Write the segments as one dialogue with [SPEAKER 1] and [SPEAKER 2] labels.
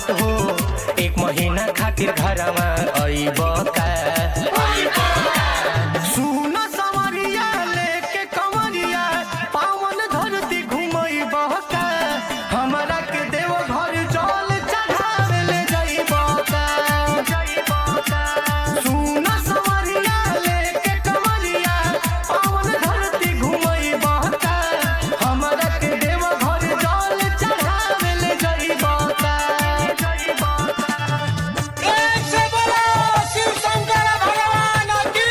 [SPEAKER 1] बात हो एक महीना खातिर घरवा अइब का सुन सवरिया लेके कंवरिया पावन धरती घुमइब का हमरा के देव घर जल चढ़ावे ले जइब का सुन सवरिया लेके कंवरिया पावन धरती घुमइब का हमरा के देव घर जल चढ़ावे ले जइब का
[SPEAKER 2] एक से बोलो शिव शंकर भगवान की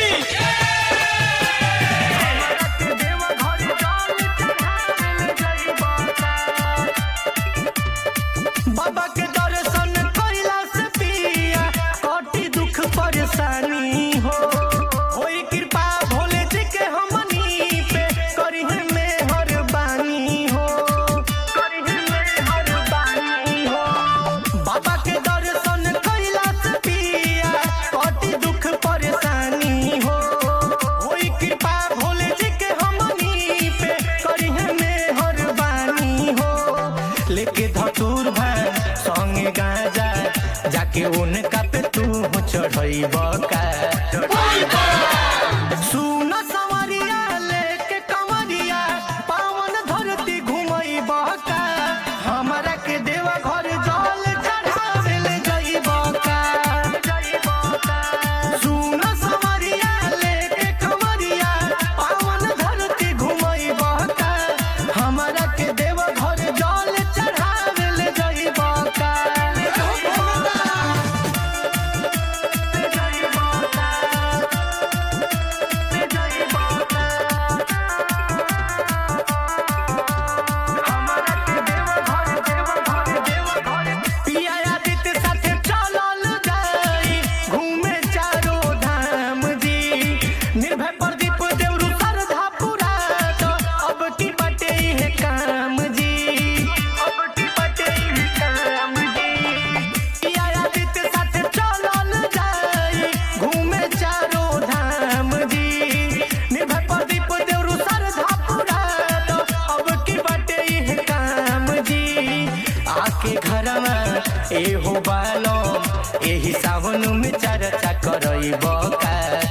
[SPEAKER 1] बाबा के दर्शन कइला से पिया कटी दुख परेशानी हो होई कृपा भोले जी के हमनी पे करी में हर बानी हो करी में हर बानी हो बाबा के दर्शन कइला से पिया कटी दुख परेशानी हो होई कृपा भोले जी के हमनी पे करी में हर बानी हो लेके धतूर भाई संगे गाजा जाके उनका पे तू चढ़इब का सुन सवरिया लेके कंवरिया पावन धरती घुमइब का हमरा के देवा घर जल चढ़ावे ले जइब का सुन सवरिया लेके कंवरिया पावन धरती घुमइब का हमरा के देवा घर जल चढ़ावे ले जइब का पिया आदित्य साथे चलल जाई घूमे चारो धाम जी निर्भय प्रदीप देवरु श्रद्धा पूरा तो अब की बटे है काम जी अब की बटे है काम जी पिया आदित्य साथे चलल जाई घूमे चारो धाम जी निर्भय प्रदीप देवरु श्रद्धा पूरा तो अब की बटे है काम जी आके घरवा एहो बालो एही सावन में चर्चा करइब का